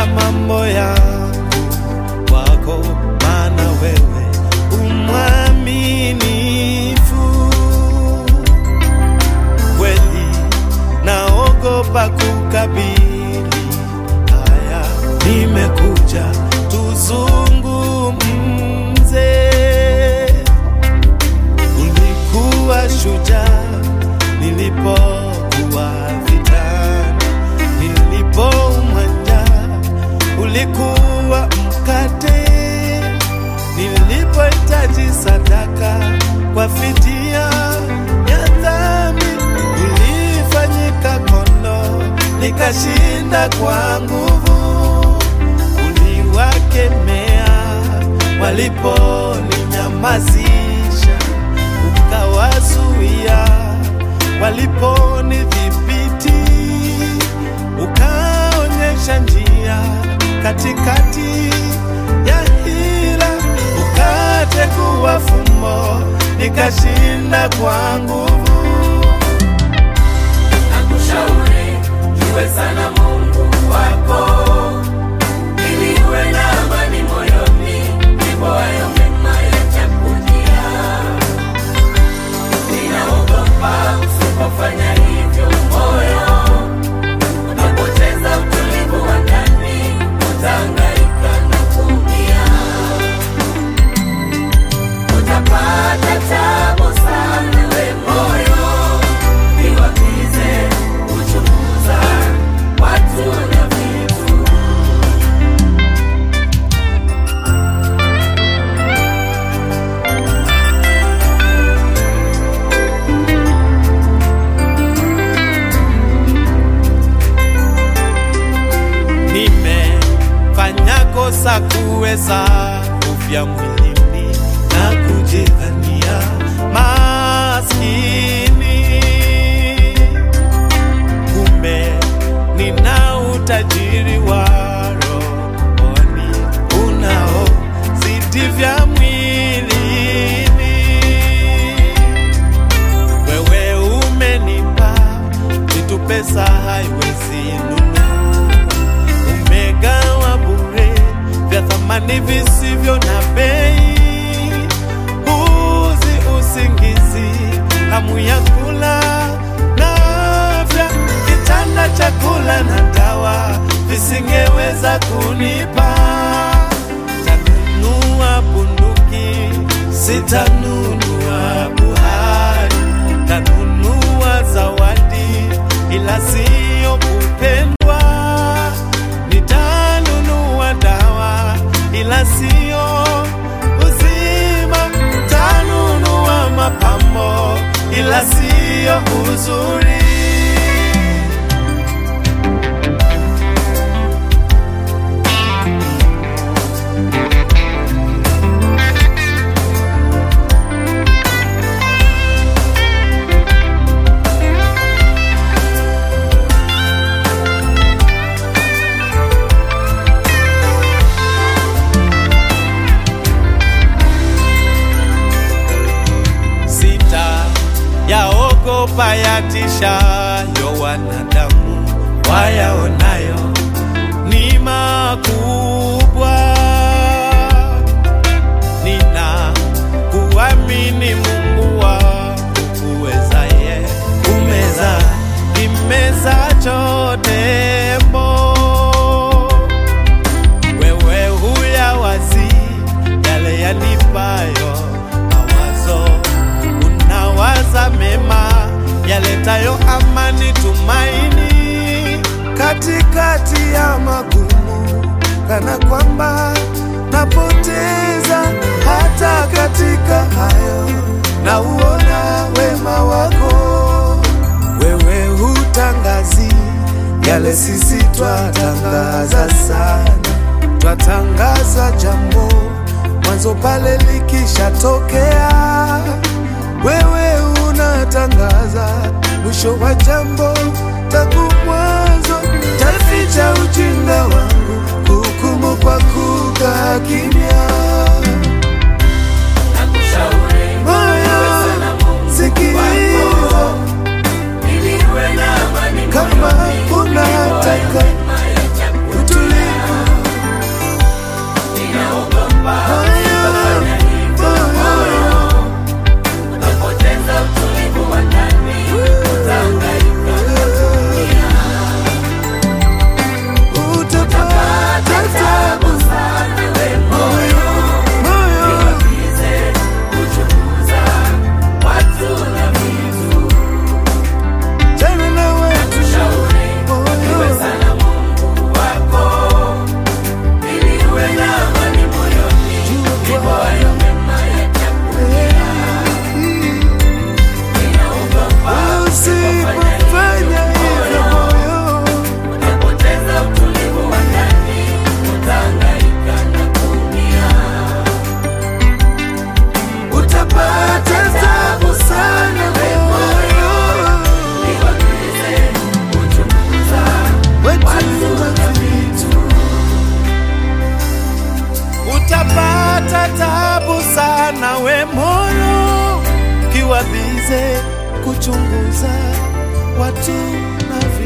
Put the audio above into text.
na mambo yangu kwako, maana wewe umwaminifu kweli. Naogopa kukabili haya, nimekuja tuzungumze. Ulikuwa shujaa nilipokuwa vitani, nilipoumwa njaa, ulikuwa mkate, nilipohitaji sadaka kwa fidia ya dhambi, ulifanyika kondo, nikashinda kwa nguvu. Uliwakemea waliponinyamazisha, ukawazuia waliponidhibiti, ukaonyesha njia katikati ya hila, ukategua fumbo, nikashinda kwa nguvu. Nakushauri jue sana Mungu wako, ili uwe na amani moyoni, ndipo hayo mema yatakujia. Ninaogopa usipofanya hivyo, moyo utapoteza utulivu wa ndani, utahangaika na kuumia, utapata tabu sana we moyo Niwapize kuchunguza watu na vitu. Nimefanya kosa kuweza kufya mwilini na kujidhania maskini, kumbe nina utajiri wa rohoni unaozidi vya mwilini. Wewe umenipa vitu pesa haiwezi nunua umegawa bure vya thamani visivyo na bei, uzi, usingizi, hamu ya kula na afya, kitanda, chakula na dawa visingeweza kunipa. Tanunua bunduki, sitanunua buhari, tanunua zawadi, ila siyo kupendwa nitanunua dawa ila sio uzima, tanunua mapambo ila sio uzuri. sita yaogopa yatishayo wanadamu wayaonayo ni makubwa. Nina kuamini Mungu wangu uwezaye kumeza kimezacho tembo wewe huyawazi yale yanipayo mawazo, unawaza mema yaletayo amani, tumaini katikati ya magumu, kana kwamba napoteza hata katika hayo, na uona wema wako wewe hutangazi yale sisi twatangaza sana, twatangaza jambo mwanzo pale likishatokea, wewe unatangaza mwisho wa jambo tangu mwanzo. Taficha ujinga wangu, hukumu kwa kukaa kimya. Nakushauri Moyo uwe sana Mungu sikiliza, wako, ili uwe na amani kama moyoni, ndipo hayo unataka mema yatakujia. utulivu nawe moyo kiwa bize kuchunguza watu na